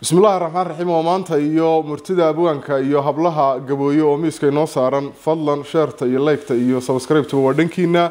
bismillahi raxmaan raxiim waa maanta iyo murtida abwaanka iyo hablaha gabooye oo miiska inoo saaran fadlan sheerta iyo leygta iyo sabscribeta waa dhankiina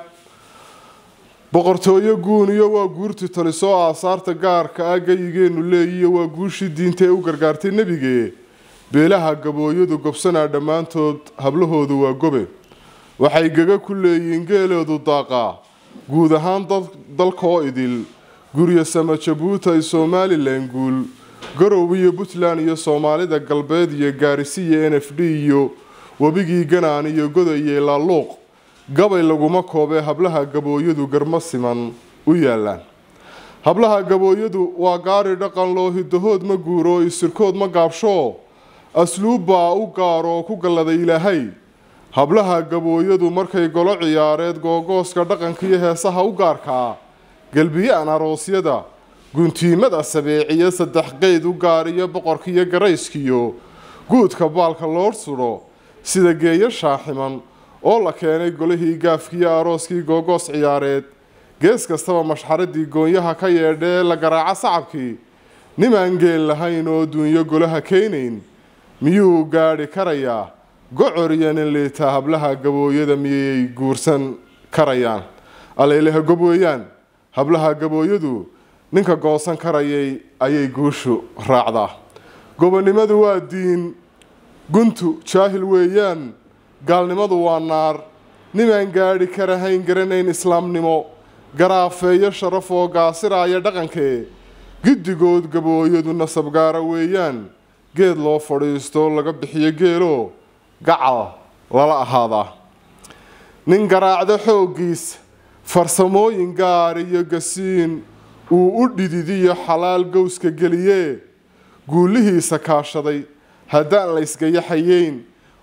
boqortooyo guuniyo waa guurti talisoo aasaarta gaarka ah gayigeenu leeyiyo waa guushii diinta ee u gargaartay nebige beelaha gabooyadu gobsanaa dhammaantood hablahoodu waa gobe waxay gaga ku leeyihiin geeleedu daaqaa guud ahaan dalkaoo idil guryo sama jabuuti somalilan guul garow iyo puntland iyo soomaalida galbeed iyo gaarisiya n f d iyo webigii ganaan iyo goda iyo ilaaluuq gabay laguma koobee hablaha gabooyadu garmo siman u yaalaan hablaha gabooyadu waa gaari dhaqan loo hidahood ma guuro isirkood ma gaabsho asluubbaa u gaar oo ku galladay ilaahay hablaha gabooyadu markay golo ciyaareed googooska dhaqanka iyo heesaha u gaarkaa galbiyaan aroosyada guntiimada sabeeciyo saddex qeyd u gaariyo boqorkiiyo garayskiyo guudka baalka loo sudho sida geeyo shaaximan oo la keenay golihii gaafkiiyo arooskii googoos ciyaareed gees kastaba mashxaradii goonyaha ka yeedhee la garaaco sacabkii nimaan geel lahayn oo duunyo golaha keenayn miyuu gaadhi karayaa gocor iyo nin liitaa hablaha gabooyada miyay guursan karayaan aleyleha gob weeyaan hablaha gabooyadu ninka goosan karayay ayay guushu raacdaa gobonimadu waa diin guntu jaahil weeyaan gaalnimadu waa naar nimaan gaadhi karahayn garanayn islaamnimo garaafeeyo sharaf oo gaasiraaya dhaqankee giddigood gabooyadu nasabgaara weeyaan geed loo fadhiisto laga bixiyo geelo gacal lala ahaadaa nin garaacdo xooggiis farsamooyin gaar iyo gasiin uu u dhididiyo xalaal gowska geliyee guulihiisa kaashaday haddaan la ysgayaxayeyn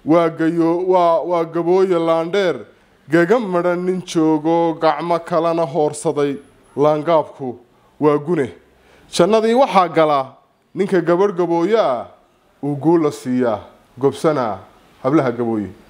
waa gabooye laandheer gaga madhan nin joogoo gacmo kalena hoorsaday laangaabku waa gune jannadii waxaa gala ninka gabadh gabooye ah uu guul la siiyaa gobsanaa hablaha gabooye